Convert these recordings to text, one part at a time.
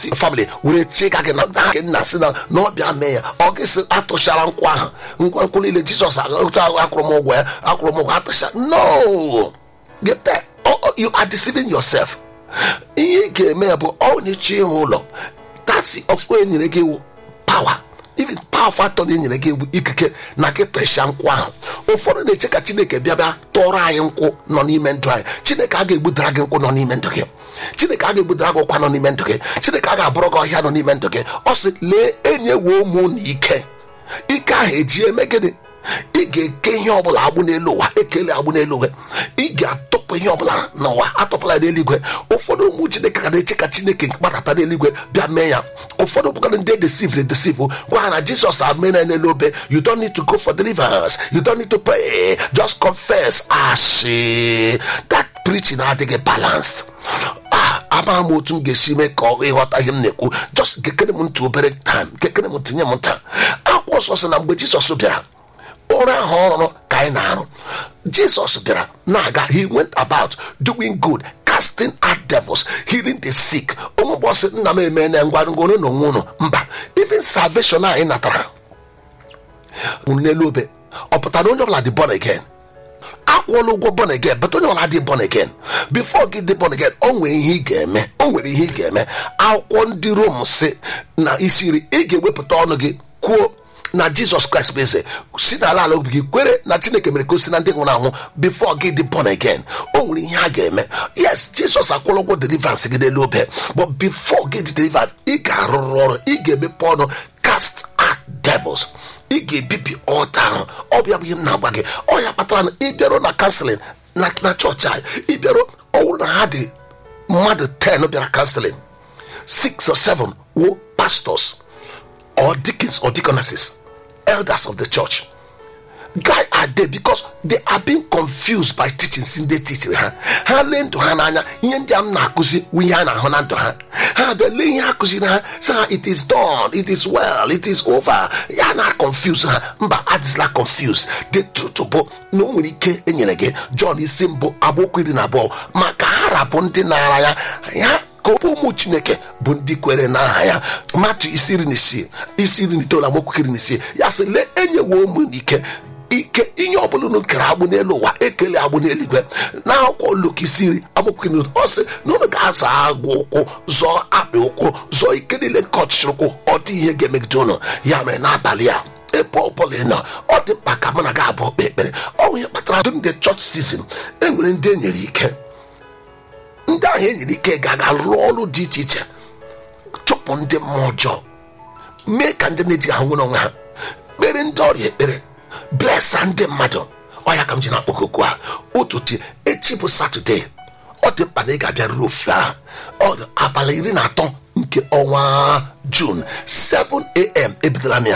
si family were chịka gị na ha nke nna si na na ọbịa mee ya ọ gị sị atụchara nkwụ ahụ ngwa nkwụ niile jizọs akwụrụ m ụgwọ ya akwụrụ m ụgwọ atụcha no get that Oh, oh, you are deceiving yourself ihe ị ga-eme ya bụ ọ na-eche ịhụ ụlọ tasi ọkpụkpọ e nyere gị iwu pawa even pawa fatọ na enyere gị iwu ikike na gị tụrịsịa nkwụ ahụ ụfọdụ na-eche ka chineke bịa bịa tọrọ anyị nkwụ nọ n'ime ndụ anyị chineke a ga-egbudara gị nkwụ nọ n'ime ndụ gị chineke a ga-egbudara gị ụkwa nọ n'ime ndụ gị chineke a ga-abụrụ gị ọhịa nọ n'ime ndụ gị ọ sị lee enyewo ụmụ na ike ike ahụ eji eme gịnị ị ga-eke ihe ọbụla agbụ n'elu ụwa ekele agbụ n'elu ụwa ị ga-atọpụ ihe ọbụla n'ụwa atọpụla n'eluigwe ụfọdụ ụmụ chineke ka na-eche ka chineke gbadata n'eluigwe bịa mee ya ụfọdụ bụkara ndị deceive deceive gwa ha na jizọs amena n'elu obe you don't need to go for deliverance you don't need to pray just confess asị that preaching adịghị balanced ah amaghị m otu m ga-esi mee ka ọ ịghọta ihe m na-ekwu just kekere m ntụ obere time kekere m tinye m nta akwụkwọ nsọ sị na mgbe jizọs bịara ọrụ ahụ ọrụ ka anyị na-arụ jizọs bịara na-aga he went about doing good casting out devils healing the sick ụmụ bọsị nna m eme na ngwa ngoro na onwe unu mba even salvation anyị natara nwụrụ n'elu obe ọ pụtara onye ọbụla dị born again akwụọla ụgwọ born again but onye ọbụla dị born again before gị dị born again o nwere ihe ị ga-eme o nwere ihe ị ga-eme akwụkwọ ndị rom si na isi iri ị ga-ewepụta ọnụ gị kwuo na jizọs kraịst bụ eze si n'ala ala obi gị kwere na chineke mere ka o si na ndị nwụrụ anwụ bifo gị dị born again o nwere ihe a ga-eme yes jizọs akwụrụ ụgwọ deliverance gị n'elu obe but bifo gị dị delivered ị ga-arụrụ ọrụ ị ga-emepe ọnụ cast out devils ị ga-ebibi ọta ahụ ọ bịa bụ ihe m na-agba gị ọ ya kpatara na ịbịarụ na kanselin na na chọọchị anyị ịbịarụ ọ bụrụ na ha dị mmadụ 10 bịara kanselin 6 or 7 wo pastors or deacons or deaconesses elders of the church guy are there because they are being confused by teachings ndị teaching ha ha lee ndụ ha n'anya ihe ndị a m na-akụzi wu ihe a na-ahụ na ndụ ha ha bịa lee ihe akụziri ha sị ha it is done it is well it is over ya na confuse ha mba adịzila confused the truth bụ na o nwere ike enyere gị John isi mbụ agbokwu iri na abụọ maka ha rapụ ndị na-ara ya ya ka ọbụ ụmụ chineke bụ ndị kwere n'aha ya matu isi iri na isii isi iri na itoolu amaokwu iri na isii ya sị lee enyewo ụmụ n'ike ike ihe ọbụla unu kere agbụ n'elu ụwa ekele agbụ n'eluigwe na akwụkwọ Luk isi iri amaokwu iri ọ sị na unu ga-azọ agwụ ụkwụ zọọ akpị ụkwụ zọọ ike niile nke ọchịchịrị ụkwụ ọ dị ihe ga-emegide unu ya mere n'abalị a ebe ọbụla ị nọ ọ dị mkpa ka mụ na gị abụọ kpee ekpere ọ bụ ihe kpatara dum the church season e nwere ndị e nyere ike ndị ahụ e nyere ike ga-aga rụọ ọrụ dị iche iche chụpụ ndị mmụọ ọjọọ mee ka ndị na-eji ahụ nwere onwe ha kpere ndị ọrịa ekpere blesa ndị mmadụ ọya ka m ji na-akpọkokwu a ụtụtụ echi bụ satọde ọ dị mkpa na ị ga-abịa ruo ofe ahụ ọ dị abalị iri na atọ nke ọnwa jun 7am ebidola m ya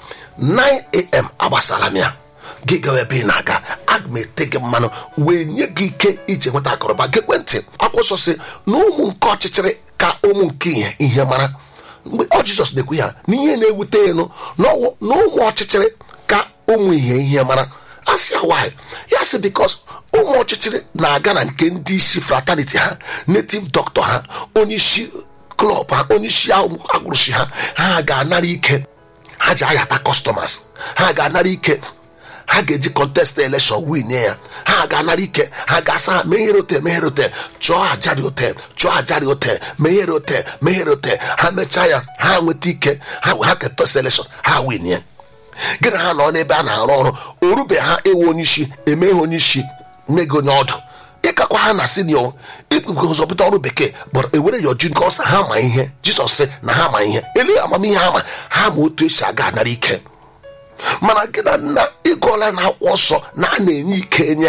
9am agbasara m ya gị gawa ebe ị na-aga aga m ete gị mmanụ wee nye gị ike iji nweta akụrụba gị ekwentị akwụsọ si na ụmụ nke ọchịchịrị ka ụmụ nke ihe ihe mara mgbe ọ jizọs na-ekwu ya na ihe na-ewute elu n'ọwụ na ụmụ ọchịchịrị ka ụmụ ihe ihe mara asị ya why ya sị bikos ụmụ ọchịchịrị na-aga na nke ndị isi fraternity ha native doctor ha onye isi klọb ha onye isi agwụrụchi ha ha ga-anara ike ha ji ayata customers ha ga-anara ike ha ga-eji contest election win ya ha ga-anara ike ha ga-asa ha meghere otel meghere otel chụọ ajari otel chụọ ajari otel meghere otel meghere otel ha mechaa ya ha nweta ike ha ha contest election ha win ya gị na ha nọ n'ebe a na-arụ ọrụ orube ha ewu onye isi emeghe onye isi mmego onye ọdụ ịkakwa ha na sinio ikpukwe ụzọ pụta ọrụ bekee gbọrọ ewere ya oju nke ọsọ ha ma ihe jizọs sị na ha ma ihe ele amamihe ha ma ha ma otu esi aga anara ike mana gị na nna ịgụọla na akwụkwọ nsọ na a na-enye ike enye